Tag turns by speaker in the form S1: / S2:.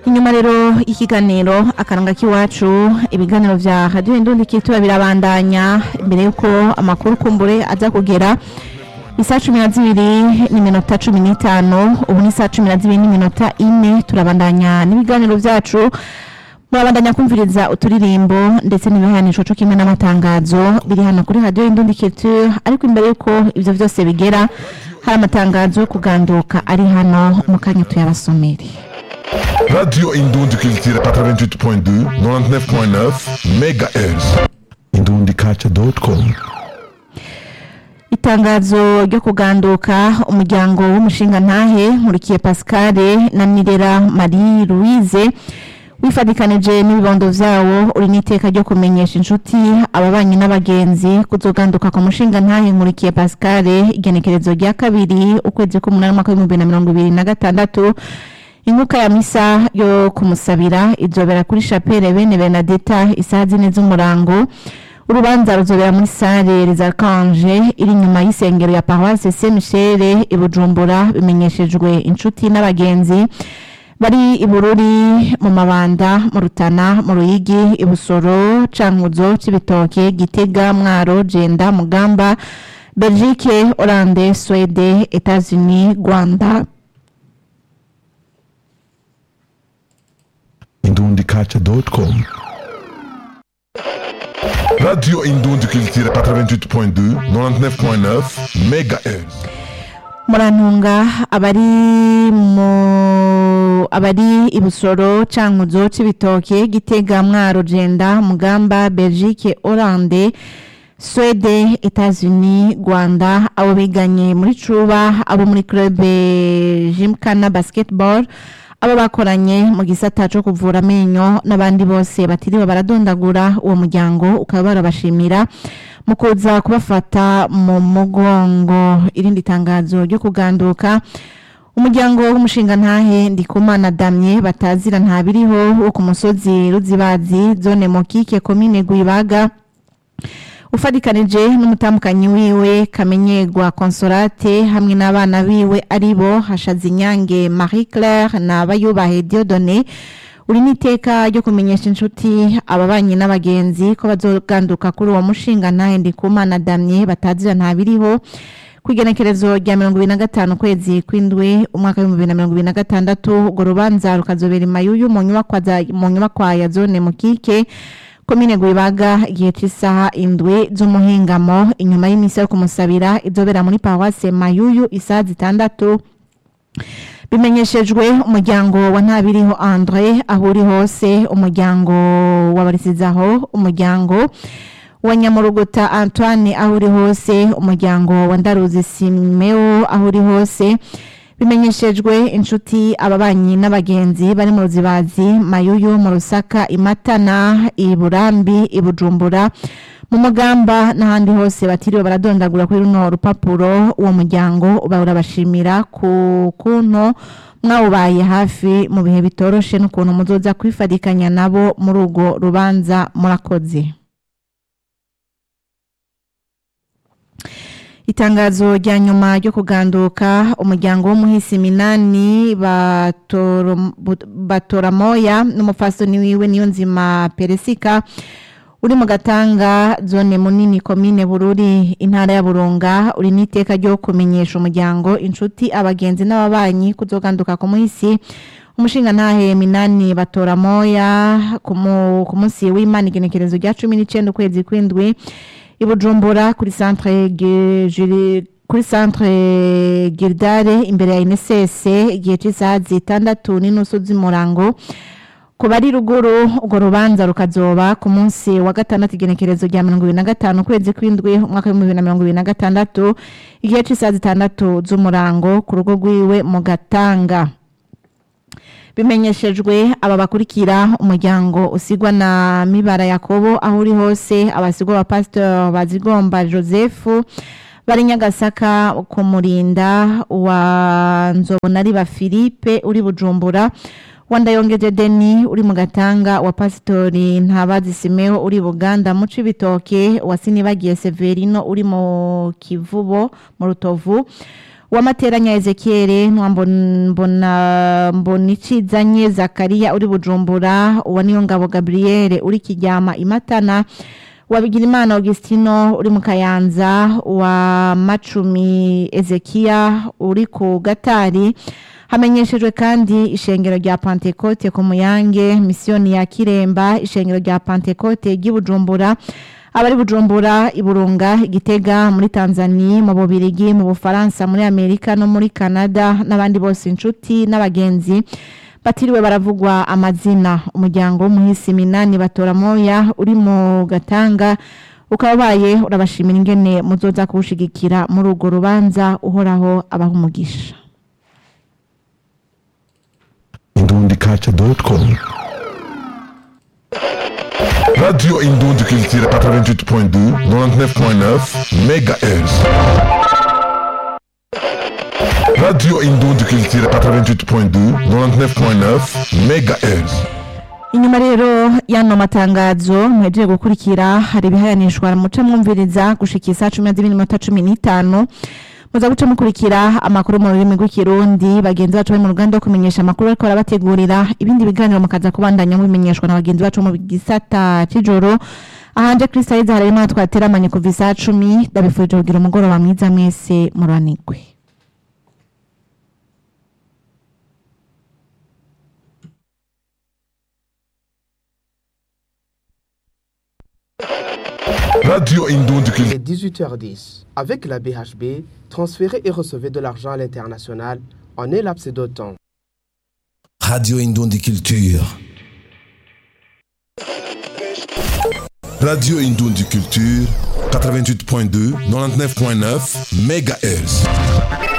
S1: inyuma rero y'ikiganiro akaranga k'iwacu ibiganiro vya radiyo indundi kitura birabandanya imbere y'uko amakuru kumbure aza kugera isaa cumi na zibiri n'iminota cumi n'itanu ubu ni saa cumi na zibiri n'iminota ine turabandanya n'ibiganiro vyacu murabandanya kumviriza uturirimbo ndetse n'ibihanisho co kimwe n'amatangazo biri hano kuri radiyo indundi kitura ariko imbere y'uko ivyo vyose bigera hari amatangazo yo kuganduka ari hano mu kanya tuyabasomere
S2: Radio Indundi Culture 88.2, 99.9 MHz. indundikaca.com
S1: itangazo ryo kuganduka umuryango w'umushinga ntahe nkurikiye pascal na nirera marie louise wifadikanije n'ibibondo vyawo uri n'iteka ryo kumenyesha inshuti ababanyi n'abagenzi kuzoganduka ku mushinga ntahe nkurikiye pascal igenekerezo rya kabiri ukwezi k'umunani umwaka w'ibihumbi na mirongo ibiri na gatandatu inkuka ya misa yo kumusabira izobera kuri chapelle bene benadeta isaha zine z'umurango urubanza ruzobera muri sale les archange iri inyuma y'isengero ya paroisse saint michel i bujumbura bimenyeshejwe inshuti n'abagenzi bari i bururi mu mabanda mu rutana mu ruyigi i busoro cankuzo c'ibitoke gitega mwaro jenda mugamba belgique hollande swede etats-unis rwanda
S2: indundikaca.com Radio Indundi Culture 88.2, 99.9 MHz.
S1: murantunga abari mu abari i busoro cankuzo c'ibitoke gitega mwaro jenda mugamba belgique hollande swede etats-unis rwanda abo biganye muri cuba abo muri club jimkana basketball abo bakoranye mu gisata co kuvura amenyo n'abandi bose batiriwe baradondagura uwo muryango ukaba barabashimira mu kuza kubafata mu mugongo irindi tangazo ryo kuganduka umuryango w'umushinga ntahe ndikumana damye batazira ntabiriho wo ku musozi ruzibazi zone mokike komine gwibaga ufadikanije n'umutamukanyi wiwe kamenyerwa consolate hamwe n'abana biwe aribo hashaza inyange marie claire na bayubahe diodone uri n'iteka ryo kumenyesha inshuti ababanyi n'abagenzi ko bazoganduka kuri uwo mushinga ntahe ndikumana damye batazira ntabiriho ku igenekerezo rya mirongo ibiri na gatanu ukwezi kw'indwi umwaka w'ibihumbi bibiri na mirongo ibiri na gatandatu urwo rubanza rukazobera imayuyu mu nyubakwa za- mu nyubakwa ya zone mukike komine gwibaga igihe cy'isaha indwi z'umuhingamo inyuma y'imisi yo kumusabira izobera muri paruwase mayuyu isaha zitandatu bimenyeshejwe umuryango wa ntabiriho andre aho uri hose umuryango wa barisizaho umuryango wa nyamurugota antoine aho uri hose umuryango wa ndaruzi simeo aho uri hose bimenyeshejwe inshuti ababanyi n'abagenzi bari mu ruzibazi mayuyu mu rusaka imatana iburambi ibujumbura mu mugamba n'ahandi hose batiriwe baradondagura kuri runo rupapuro uwo muryango uba urabashimira ku kuntu mwawubaye hafi mu bihe bitoroshe n'ukuntu muzoza kwifadikanya nabo muri urwo rubanza murakoze itangazo rya nyuma ryo kuganduka umuryango w'umuhisi minani Batoro- Bu- batoramoya n'umupfasoni wiwe niyo nzima peresika uri mu gatanga zone munini komine bururi intara ya burunga uri n'iteka ryo kumenyesha umuryango inshuti abagenzi n'ababanyi kuzoganduka ku muhisi umushinga ntahe minani batoramoya ku mu- ku munsi w'imana igenekerezo rya cumi n'icenda ukwezi kw'indwi i Bujumbura kuri centre Ge- Juri- kuri centre Girdare imbere ya INSS igihe cy'isaha zitandatu n'inusu z'umurango ku bari ruguru urwo rubanza rukazoba ku munsi wa gatandatu igenekerezo rya mirongo ibiri na gatanu ukwezi kw'indwi umwaka w'ibihumbi bibiri na mirongo ibiri na gatandatu igihe cy'isaha zitandatu z'umurango ku rugo rwiwe mu gatanga bimenyeshejwe aba bakurikira umuryango usigwa na mibara yakobo aho uri hose abasigwa ba pasteur bazigomba joseph bari nyagasaka kumurinda wa nzobonariba philippe uri bujumbura wa ndayongeje deni uri mu gatanga wa pasitori ntabazi simeo uri buganda mu cibitoke wa sinibagiye severino uri mu kivubo mu rutovu wamateranya Ezekiel mbona mbona icizanye Zakaria uri Bujumbura uwa niyo ngabo Gabriel uri Kiryama Imatana wabigira imana Augustino uri mu Kayanza wa Macumi Ezekia uri ku Gatari hamenyeshejwe kandi ishengero rya Pentecote ku Muyange misiyoni ya Kiremba ishengero rya Pentecote ry'Ibujumbura abari Bujumbura Iburunga Igitega muri Tanzania mu Bubirigi mu Bufaransa muri Amerika no muri Canada n'abandi bose inshuti n'abagenzi batiriwe baravugwa amazina umuryango w'umuhisi minani batora moya uri mu gatanga ukabaye urabashimira ingene muzoza kuwushigikira muri urwo rubanza uhoraho abaha umugisha
S2: indundikaca.com Radio Indonde Culture 88.2 99.9 MHz Radio Indonde Culture 88.2 99.9 MHz
S1: inyuma rero y'ano matangazo mwejeje gukurikira hari ibihayanishwa muca mwumviriza gushika isaa cumi na zibiri n'iminota cumi n'itanu muza guca mukurikira amakuru mu rurimi rw'ikirundi bagenzi bacu bari mu ruganda rwo kumenyesha amakuru bariko barabategurira ibindi biganiro mukaza kubandanya mubimenyeshwa na bagenzi bacu mu gisata c'ijoro ahanje Kristo hari imana twateramanye kuva isaa cumi ndabifurije kugira umugoroba mwiza mwese muranigwe
S2: Radio Indonde
S3: Il
S2: Culture
S3: est 18h10. Avec la BHB, transférez et recevez de l'argent à l'international en un laps de temps.
S4: Radio Indundi Culture.
S2: Radio Indonde Culture 88.2 99.9 MHz